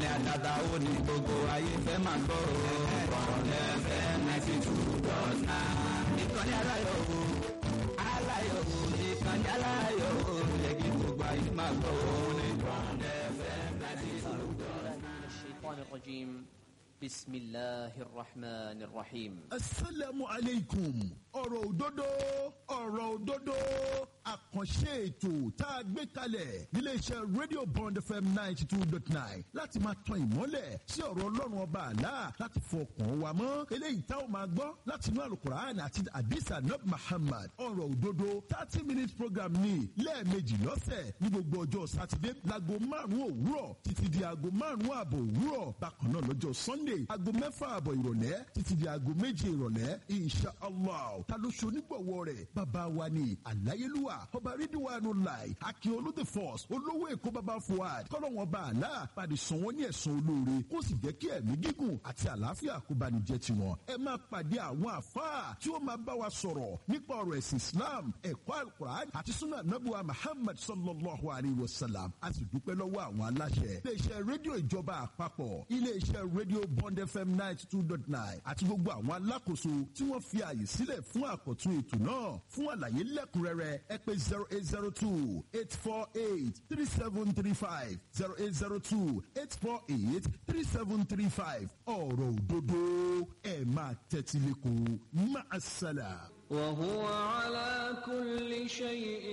ìkànnì àdàdà ó ní gbogbo ayé fẹ́ máa gbọ́ o. Bọ̀dẹ̀ fẹ́ ninety two dot nine. ìkànnì aláyọ̀ o aláyọ̀ o ìkànnì aláyọ̀ o yẹ kí gbogbo ayé máa gbọ́ o. ní Bọ̀dẹ̀ fẹ́ ninety two dot nine. الشيطان الرجيم بسم الله الرحمن الرحيم asalaamu aleykum ọ̀rọ̀ òdodo ọ̀rọ̀ òdodo àkànṣe ètò tá a gbé kalẹ̀ níléeṣẹ́ radio bond fm ninety two dot nine láti máa tan ìmọ́lẹ̀ sí ọ̀rọ̀ ọlọ́run ọba àlá láti fọkàn wa mọ́ eléyìí tá ò máa gbọ́ láti inú alukur'an àti adisa nab muhammad ọ̀rọ̀ òdodo thirty minutes program ní lẹ́ẹ̀mejì lọ́sẹ̀ ní gbogbo ọjọ́ sátidé láago márùn-ún òwúrọ̀ títí di aago márùn-ún ààbọ̀ òwúrọ̀ bákan náà lọ́jọ́ sunday aago mẹ́fà ààbọ̀ ìrọ̀lẹ́ títí di aago méje ìrọ̀lẹ́ insha allah ta ló ṣe onígbọ̀wọ́ rẹ̀ bàbá wa ni àláyélúwà ọba rídíwánu láì akíọlù the force olówó èkó bàbá fuad kọ́lọ́wọ́n bá àlá pàdé sàn wọ́n ní ẹ̀sán olóore kó sì jẹ́ kí ẹ̀mí gígùn àti àlàáfíà kó bá ní jẹ́ tiwọn ẹ máa pàdé àwọn àfáà tí ó máa bá wa sọ̀rọ̀ nípa ọ̀rọ̀ ẹ̀sìn islam ẹ̀kọ́ alukur'an àti sunnah nabuwa muhammad sallallahu alayhi wa sallam a sì dúpẹ́ lọ́wọ́ àwọn aláṣẹ iléeṣẹ́ rédíò ìjọba àpapọ̀ iléeṣẹ́ rédíò bond fm ninety two dot nine àti gbogbo àwọn alákòóso tí wọ́n fi àyè sílẹ̀ fún àkọ́tún ètò náà fún àlàyé lẹ́kùnrẹ́rẹ́ ẹ pé zero eight zero two eight four eight three seven three five zero eight zero two eight four eight three seven three five ọ̀rọ̀ òdodo ẹ̀ máa tẹ́tí lẹ́kọ̀ọ́ máa ṣàlà. وهو على كل شيء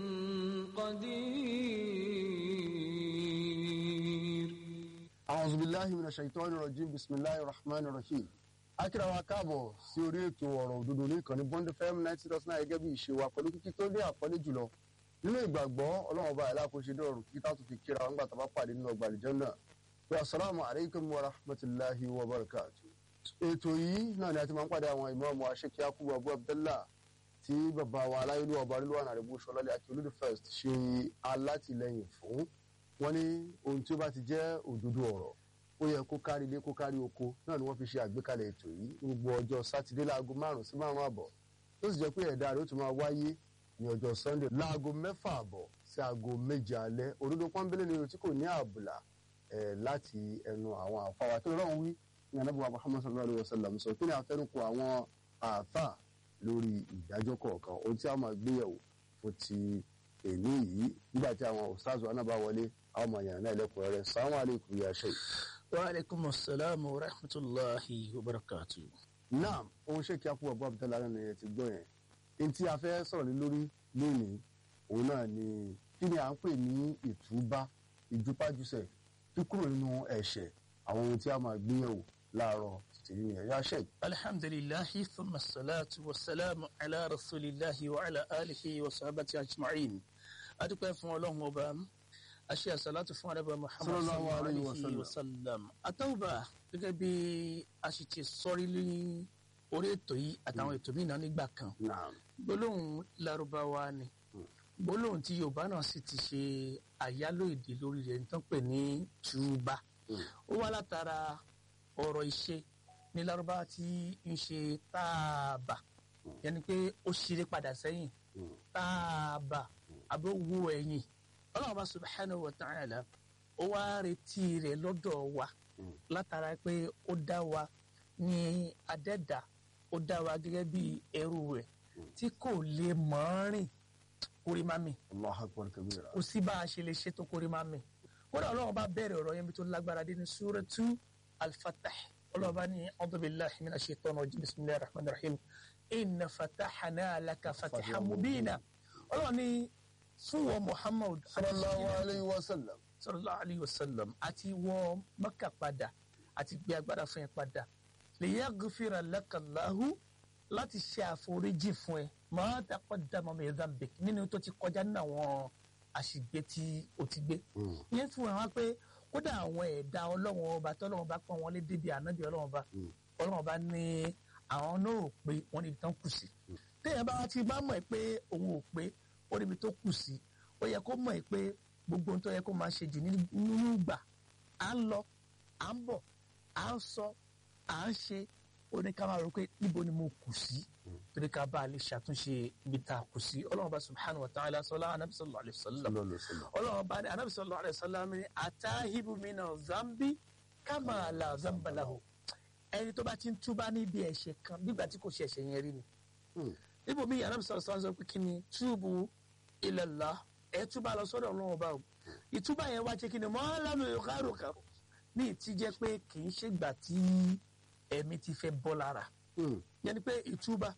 قدير أعوذ بالله من الشيطان الرجيم بسم الله الرحمن الرحيم akíra wa káàbọ̀ sí orí ètò ọ̀rọ̀ òdodo ní ìkànnì bond fm ninety dot nine gẹ́gẹ́ bí ìṣe wa pẹ̀lú kíkí tó dé àpọ́lé jùlọ nínú ìgbàgbọ́ ọlọ́run ọba aláàkóṣe dọ̀rùn kí tá tó fi kíra wọn gbà tá bá pàdé nínú ọgbà àlìjọ náà pé asalaamu aleykum wa rahmatulahi wa barakatu. ètò yìí náà ni a ti máa ń pàdé àwọn ìmáàmù aṣèkí akubu abu abdullah tí bàbá wa aláyélú ọba rílùwà àrẹ̀bù sọlálẹ̀ àti olódù first ṣe alátìlẹyìn fún wọn ní ohun tí ó bá ti jẹ́ òdodo ọ̀rọ̀ ó yẹ kó kárí ilé kó kárí oko náà ni wọ́n fi ṣe àgbékalẹ̀ ètò yìí ní gbogbo ọjọ́ sátidé láago márùn sí márùn àbọ̀ tó sì jẹ́ pé ẹ̀dá rẹ̀ ó tún máa wáyé ní ọjọ́ sunday láago mẹ́fà àbọ̀ sí aago méje alẹ́ òdodo pọ́nbélé ni ohun tí kò ní àbùlà ẹ̀ láti ẹnu àwọn àfáwà tó lọ́wọ́ wí ní anábùwà muhammad sallallahu alayhi wa sallam sọ kí ni àfẹnukò àwọn àáfà lórí ìdájọ́ kọ̀ọ̀kan ohun tí a máa gbéyẹ̀wò fún ti èní yìí nígbà tí àwọn ustaz wa náà bá wọlé àwọn ọmọ yàrá náà lẹ́kùnrẹ́rẹ́ sàwọn àlékún yà ṣe. وعليكم السلام ورحمة الله وبركاته náà ohun ṣé kí a kú ọgbọ́n abdullah náà nìyẹn ti gbọ́ yẹn ní tí a fẹ́ sọ̀rọ̀ lé lórí lónìí òun náà ni kí ni à ń pè ní ìtúbá ìjúpájúṣe kíkúrò nínú ẹ̀ṣẹ̀ àwọn ohun tí a máa gbéyẹ̀wò láàárọ̀ títí nìyẹn yá ṣe. الحمد لله ثم الصلاة والسلام على رسول الله وعلى آله وصحبه أجمعين أدوك فون الله وبام أشياء صلاة فون أبا محمد صلى صلى الله الله عليه عليه وسلم. وسلم أتوبة gẹ́gẹ́ bí a sì ti sọrí ní orí ètò yìí àtàwọn ètò míì náà nígbà kan naam gbólóhùn Lárúbáwá ni gbólóhùn tí Yorùbá náà sì ti ṣe àyálò èdè lórí rẹ̀ nítorí pé ní túbà ó wá látara ọ̀rọ̀ ìṣe ní Lárúbáwá tí ń ṣe táàbà yẹni pé ó ṣeré padà sẹ́yìn táàbà àbí ó wo ẹ̀yìn Ọlọ́run bá subhanahu wa ta'ala ó wá retí rẹ̀ lọ́dọ̀ wa látara pé ó dá wa ní adẹ́dà ó dá wa gẹ́gẹ́ bí ẹrú rẹ̀ tí kò lè mọ̀ ọ́n rìn kórè má mi allah akbar kabira. kò sí bá a ṣe lè ṣe tó kórè má mi kódà ọlọ́run bá bẹ̀rẹ̀ ọ̀rọ̀ yẹn bí tó lágbára dé ní suratu al-fatah ọlọ́run bá ní a'udhu billahi minash shaitani rajim bismillahir rahmanir rahim inna fatahna laka fatahan mubina ọlọ́run ní fún wọn muhammad sallallahu alayhi wa sallam. sallallahu alayhi wa sallam àti wọ maka padà àti gbé agbára fún ẹ padà liyaghfira laka Allahu láti ṣe àforíjì fún ẹ ma taqaddama min dhanbik nínú tó ti kọjá nínú àwọn àṣìgbé tí o ti gbé ìyẹn fún wa pé kódà àwọn ẹ̀dá ọlọ́wọ́n ọba tọ́lọ́wọ́n bá pọ́n wọn lé débi ànábì ọlọ́wọ́n ọba ọlọ́wọ́n ọba ní àwọn náà ò pé wọ́n níbi tán kù sí téèyàn bá ti bá mọ̀ ẹ́ pé òun ò pé ó níbi tó kù sí ó yẹ kó mọ̀ ẹ́ pé gbogbo ohun tó yẹ kó máa ṣe jù nínú ìgbà à ń lọ à ń bọ̀ à ń sọ à ń ṣe ó ní ká máa rò pé níbo ni mo kù sí torí ká bá a lè ṣàtúnṣe ibi tá a kù sí ọlọ́run bá subhanahu wa ta'ala sọlá anabi sallallahu alayhi wa sallam ọlọ́run bá ní anabi sallallahu alayhi wa sallam ní atahibu mina zambi kama la zamba lahu ẹni tó bá ti ń túbá níbi ẹ̀ṣẹ̀ kan nígbà tí kò ṣe ẹ̀ṣẹ̀ yẹn rí ni níbo mi anabi sallallahu alayhi wa sallam sọ pé kí ni túbù ilallah ẹ túbà lọ sọ́dọ̀ ọlọ́run ọba o ìtúbà yẹn wá jẹ́ kí ni mọ́ lámì ìkárò kan ní ìtí jẹ́ pé kì í ṣègbà tí ẹ̀mí ti fẹ́ bọ́ lára yẹn ni pé ìtúbà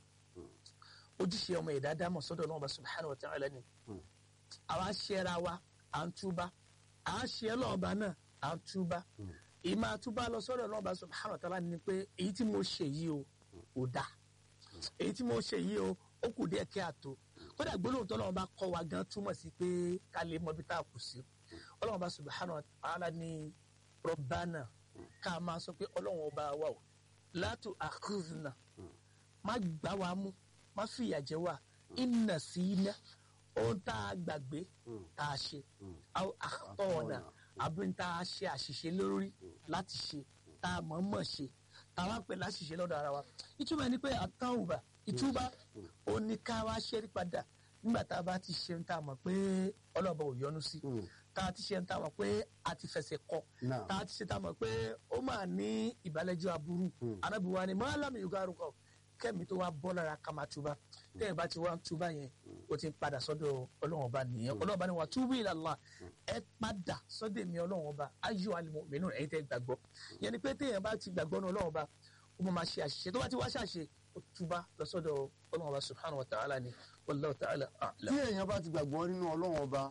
ojúṣe ọmọ ẹ̀dá dámọ̀ sọ́dọ̀ ọlọ́run ọba subhanahu wa ta'ala ni àwa ṣẹra wa à ń túbà à ń ṣe ọlọ́ọ̀ba náà à ń túbà ìmọ̀ àtúbà lọ sọ́dọ̀ ọlọ́run ọba subhanahu wa ta'ala ni pé èyí tí mo ṣe yìí o ò dáa èyí tí mo ṣe yìí o ó kù díẹ̀ kí a tó kódà gbólóhùn tó lọ́wọ́ bá kọ́ wa gan túmọ̀ sí pé ká lè mọ ibi tá a kù sí ọlọ́wọ́n bá subhanahu wa ta'ala ní rọ́bánà ká máa sọ pé ọlọ́wọ́n ọba wa o látò àkúzùnà má gbá wa mú má fìyà jẹ wa ìnà sí iná ohun tá a gbàgbé tá a ṣe àwọn àtọ̀ ọ̀nà àbí tá a ṣe àṣìṣe lórí láti ṣe tá a mọ̀ mọ̀ ṣe tá a wá pè láṣìṣe lọ́dọ̀ ara wa ìtumọ̀ ẹni pé àtàwùbà ìtúbà ó ní ká wá ṣẹ́rí padà nígbà tá a bá ti ṣe ń tà mọ̀ pé ọlọ́ọ̀bà ò yọnu sí tá a ti ṣe ń tà mọ̀ pé a ti fẹsẹ̀ kọ tá a ti ṣe tà mọ̀ pé ó máa ní ìbálẹ́jọ́ aburú anábìwá ni mọ́lámì yorùbá rúkọ kẹ́mi tó wá bọ́ lára ká máa túbà tẹ́yìn bá ti wá ń túbà yẹn ó ti ń padà sọ́dọ̀ ọlọ́run ọba nìyẹn ọlọ́run ọba ni wà túbú ila Allah ẹ padà sọ́dọ̀ èmi ọlọ́run ọba ayọ̀ al-mu'minun ẹ̀yin tẹ́ gbàgbọ́ yẹn ni pé téèyàn bá ti gbàgbọ́ ní ọlọ́run ọba ó máa ṣe àṣìṣe tó bá ti wá ṣàṣe ó túbá lọ́sọ́dọ̀ ọlọ́run ọba subhanahu wa ta'ala ni wallahu ta'ala a'lam. tí èèyàn bá ti gbàgbọ́ nínú ọlọ́run ọba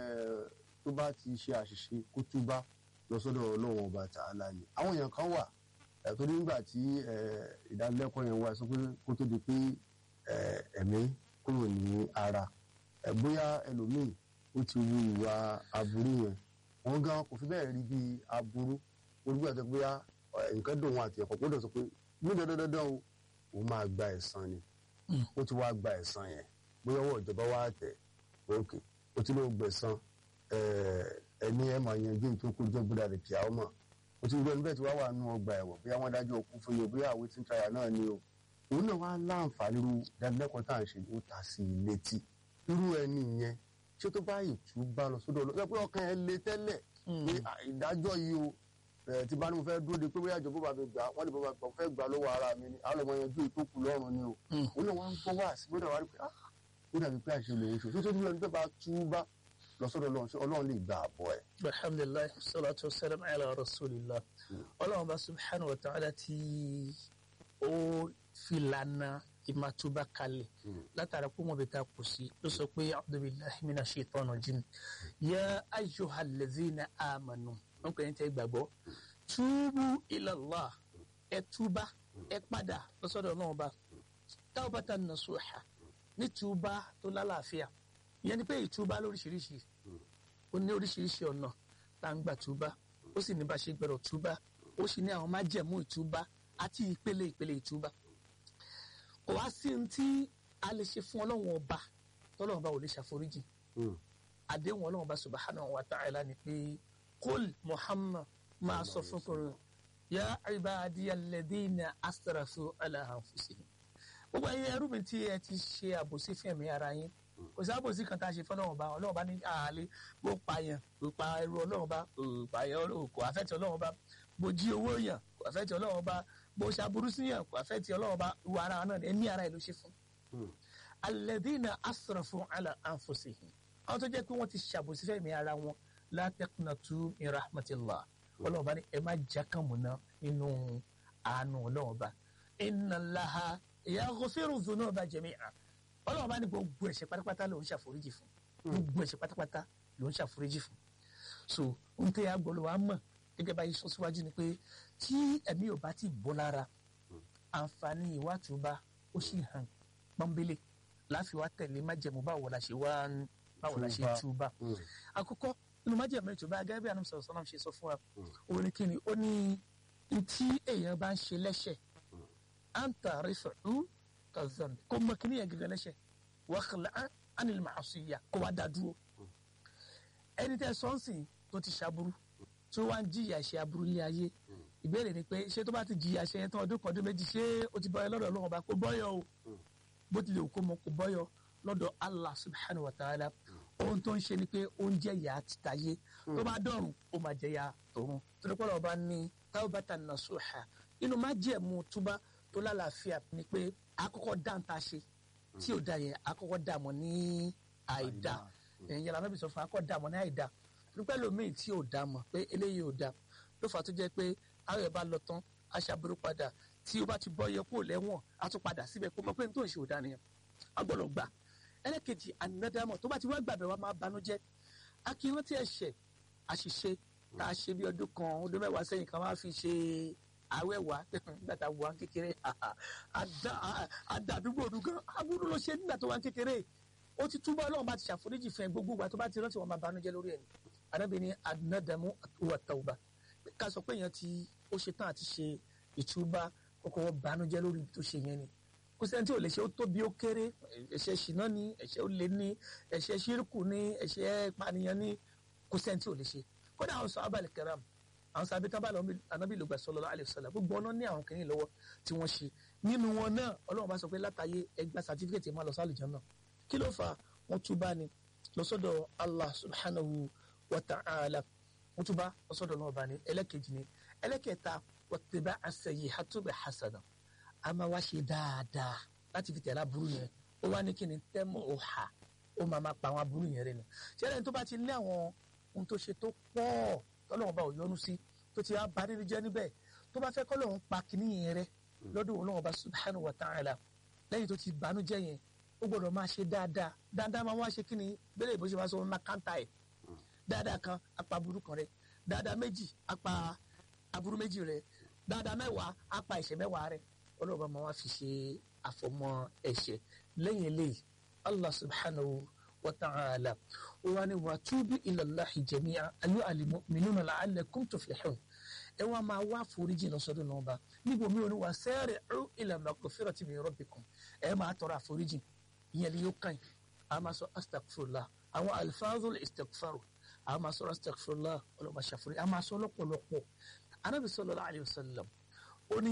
tó bá ti ṣe àṣìṣe kó túbá lọ́sọ́dọ̀ ọlọ́run ọba ta'ala ni àwọn èèyàn kan wà torí nígbà tí ìdánilẹ́kọ̀ọ́ yẹn wá sọ pé kó tó di pé ẹ̀mí kúrò ní ara bóyá ẹlòmíì ó ti wu ìwà aburú yẹn wọ́n gan kò fi bẹ́ẹ̀ rí bí aburú olùgbà tó bóyá nǹkan dùn wọn àti ẹ̀kọ́ gbọ́dọ̀ sọ pé ní dandandandan o òun máa gba ẹ̀san ni ó ti wá gba ẹ̀san yẹn bóyá ọwọ́ ìjọba wá tẹ̀ òkè ó ti lóò gbẹ̀san ẹni ẹ̀ máa yanjú nítorí kó jẹ́ gbọ́dọ̀ àdìpì àwọn mọ̀ ó ti gbọ́ níbẹ̀ tí wàá wà nù ọgbà ẹ̀wọ̀n bóyá wọ́n dájọ́ òkú fún mi bóyá àwọn tí ń tayà náà ni o òun náà wá láǹfààní irú ìdánilẹ́kọ̀ọ́ tá à ń ṣe ó ta sí i létí irú ẹni yẹn ṣé tó bá ìtú bá lọ sódò lọ pé ọkàn ẹ le tẹ́lẹ̀ pé ìdájọ́ yìí o tí bá ní mo fẹ́ dúró de pé bóyá ìjọba bá mi gbà wọ́n lè bá mi fẹ́ gbà lọ́wọ́ ara mi ni àwọn ọmọ yanjú ìtókù lọ́rùn ni o òun náà wọ́n ń gbọ́ wá sí gbọ́dọ̀ wá rí pé ah ó dàbí pé àṣẹ lòun ṣe tó tó dúró ní pé bá tú bá lọ́sọ̀dọ̀ ọlọ́run ṣé ọlọ́run lè gba àbọ̀ ẹ̀. alhamdulilayi salatu wa salam ala rasulillah ọlọ́run bá subhanahu wa ta'ala tí ó filana ìmàtúbà kalẹ̀ látara kó mọ̀ bí ta kù sí ló sọ pé a'udhu billahi minash shaitani rajim ya ayyuhal ladzina amanu wọn kò ní tẹ́ gbàgbọ́ túbú ila Allah ẹ túbá ẹ padà lọ́sọ̀dọ̀ náà bá tawbatan nasuha ní túbá tó lálàáfíà ìyẹn ni pé ìtúbá lóríṣiríṣi ó ní oríṣiríṣi ọ̀nà tá à ń gbà túbá ó sì ní bá ṣe gbẹ̀rọ̀ túbá ó sì ní àwọn májẹ̀mú ìtúbá àti ìpele ìpele ìtúbá kò wá sí ohun tí a lè ṣe fún ọlọ́run ọba tọ́lọ́run ọba ò lè ṣàforíjì àdéhùn ọlọ́run ọba subhanahu wa ta'ala ni pé kul muhammad máa sọ fún kòrò ya ibadiya alladhina asrafu ala anfusihim gbogbo ẹ̀yin ẹrú mi tí ẹ ti ṣe àbòsí fún ẹ̀mí ara yín kò sí àbòsí kan tá a ṣe fún ọlọ́run ọba ọlọ́run ọba ní àhálẹ́ bó pààyàn kò pa ẹrú ọlọ́run ọba kò pààyàn kò àfẹ́tì ọlọ́run ọba bó jí owó yàn kò àfẹ́tì ọlọ́run ọba bó ṣàbùrú sí yàn kò àfẹ́tì ọlọ́run ọba ìwà ara náà ẹ̀mí ara ẹ̀ ló ṣe fún. alladhina asrafu ala anfusihim àwọn tó jẹ́ pé wọ́n ti ṣàbòsí fún ẹ̀mí ara wọn la taqnatu min rahmatillah ọlọ́run ọba ní ẹ má jákàmùná nínú àánú ọlọ́run ọba inna Allaha yaghfiru dhunuba jami'a ọlọ́run bá ní gbogbo ẹ̀ṣẹ̀ pátápátá ló ń ṣàforíjì fún gbogbo ẹ̀ṣẹ̀ pátápátá ló ń ṣàforíjì fún so ohun tẹ́ agbọ́lọ́ wa mọ̀ gẹ́gẹ́ bá yìí sọ síwájú ni pé tí ẹ̀mí ò bá ti bọ́ lára àǹfààní ìwátúbá ó sì hàn pọ́nbélé láfi wá tẹ̀lé májẹ̀mú báwo la ṣe wá báwo la ṣe túbá àkọ́kọ́ nínú májẹ̀mú ìtúbá gẹ́gẹ́ bí anam sọ̀rọ̀ sọ́nà ṣe sọ fún wa òun ni kíni ó ní tí èèyàn bá ń ṣe lẹ́ṣẹ̀ anta rifu kazan kó mọ kíní yẹn gẹ́gẹ́ lẹ́sẹ̀ wàhálà anil màásùyà kó wá dá dúró ẹni tẹ sọ́ọ̀sì tó ti ṣàbúrú tó wá ń jìyà ṣe aburú ilé ayé ìbéèrè ni pé ṣé tó bá ti jìyà ṣe yẹn tán ọdún kan ọdún méjì ṣé ó ti bọ́yọ lọ́dọ̀ ọlọ́run ọba kò bọ́yọ o bó tilẹ̀ kó mọ kò bọ́yọ lọ́dọ̀ allah subhanahu wa ta'ala ohun tó ń ṣe ni pé oúnjẹ yà á ti tayé tó bá dọ̀rùn ó máa jẹ ya tòun torí pé ọba ní tawbatan nasuha inú má jẹ̀mú túbá tó lálàáfíà ni pé àkọ́kọ́ dáńtà ṣe tí ò da yẹn àkọ́kọ́ dààmú ní àìda ẹ̀yìn yàrá náà bí sọ fún akọ́ dààmú ní àìda nípa ẹlòmíì tí ò dá mọ̀ pé eléyìí ò da ló fà á tó jẹ́ pé àwọn ẹ̀ bá lọ tán aṣàbúrú padà tí ó bá ti bọ́ yẹ kó lẹ́wọ̀n á tún padà síbẹ̀ kó mọ̀ pé n tó ń ṣe ò da nìyẹn a gbọ́dọ̀ gbà ẹlẹ́kejì ànádàmọ̀ tó bá ti wá gbàgbẹ́ wa máa banújẹ́ akírántí ẹ̀ṣẹ̀ àṣìṣe tá a ṣe bí ọdún kan ọdún mẹ́wàá sẹ́yìn kan máa fi ṣe àwẹ̀wà nígbà tá a wà kékeré àdàdúgbò ọdún gan aburú ló ṣe nígbà tó wà kékeré ó ti túbọ̀ ọlọ́run bá ti ṣàforíjì fún ẹ gbogbo ìgbà tó bá ti rántí wọn máa banújẹ́ lórí ẹ̀ ní arábìnrin ànádàmú wà tàwùbà ká sọ pé èèyàn ti ó ṣe tán àti ṣe ìtúbà kókó wọn banújẹ́ lórí ibi tó ṣe yẹn ni kò sẹ́ni tí ò lè ṣe ó tóbi ó kéré ẹ̀ṣẹ̀ ṣìnà ni ẹ̀ṣẹ̀ olè ni ẹ̀ṣẹ̀ ṣírkù ni ẹ̀ṣẹ̀ ìpànìyàn ni kò sẹ́ni tí ò lè ṣe kódà àwọn sọ abàlẹ̀ kẹram àwọn sọ abẹ́tán bá lọ anábì ló gbà sallallahu alaihi wasallam gbogbo ọ̀nà ní àwọn kìnìún lọ́wọ́ tí wọ́n ṣe nínú wọn náà ọlọ́run bá sọ pé látàyé ẹgbà sàtífíkẹ̀tì máa lọ sí àlùjánnà kí ló fà wọ́n túbá ni lọ sọ́dọ̀ Allah subhanahu wa ta'ala wọ́n túbá lọ sọ́dọ̀ náà bá ní ẹlẹ́kejì ni ẹlẹ́kẹta wọ́tẹ̀bá as-sayyi'atu bi hasana a máa wá ṣe dáadáa láti fi tẹ̀lé aburú yẹn ó wá ní kí ni tẹ́mọ̀ ọ̀hà ó máa máa pa àwọn aburú yẹn rẹ̀ nù ṣẹlẹ̀ tó bá ti lé àwọn ohun tó ṣe tó pọ̀ tọ́lọ́wọ́n bá ò yọnu sí tó ti bá nínú jẹ́ níbẹ̀ tó bá fẹ́ kọ́ lóun pa kíní yẹn rẹ̀ lọ́dún Ọlọ́hun bá subhanahu wa ta'ala lẹ́yìn tó ti bànújẹ́ yẹn ó gbọ́dọ̀ máa ṣe dáadáa dáadáa máa wá ṣe kíni bẹ́ẹ̀ bó ṣe máa sọ wọn máa káńtà ẹ̀ dáadáa kan apá aburú kan rẹ̀ dáadáa méjì apá aburú méjì rẹ̀ dáadáa mẹ́wàá apá ẹ̀ṣẹ̀ mẹ́wàá rẹ̀ ọlọ́ọ̀bá máa wá fi ṣe àfọmọ́ ẹ̀ṣẹ̀ lẹ́yìn eléyìí allah subhanahu wa ta'ala ó wá ní wa tubu ila Allahi jami'a ayyuhal mu'minuna la'allakum tuflihun ẹ wá máa wá foríjì lọ́sọ̀dọ̀ náà bá níbo mi ò ní wá sari'u ila maghfirati min rabbikum ẹ máa tọrọ àforíjì ìyẹn ni yóò kàn yín a máa sọ astaghfirullah àwọn alfazul istighfaru a máa sọ astaghfirullah ọlọ́ba ṣàforí a máa sọ lọ́pọ̀lọpọ̀ anabi sallallahu alayhi wa sallam ó ní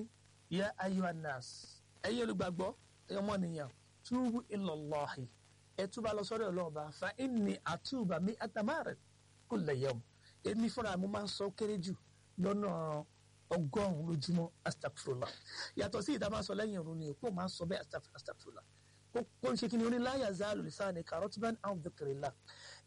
ya ayyuhan nas ẹ̀yin olùgbàgbọ́ ọmọnìyàn túbú ilallahi ẹ túbà lọ sọ́dọ̀ Ọlọ́run bá fa inni àtúbà mi àtàmárẹ kulla yawm èmi fúnra mi máa ń sọ kéré jù lọ́nà ọgọ́rùn-ún lójúmọ́ astagfirullah yàtọ̀ sí ìdá máa ń sọ lẹ́yìn ìrun ni òpó máa ń sọ bẹ́ẹ̀ astagfirullah kó ń ṣe kí ni oní la yazalu lisani karotban an dhikrillah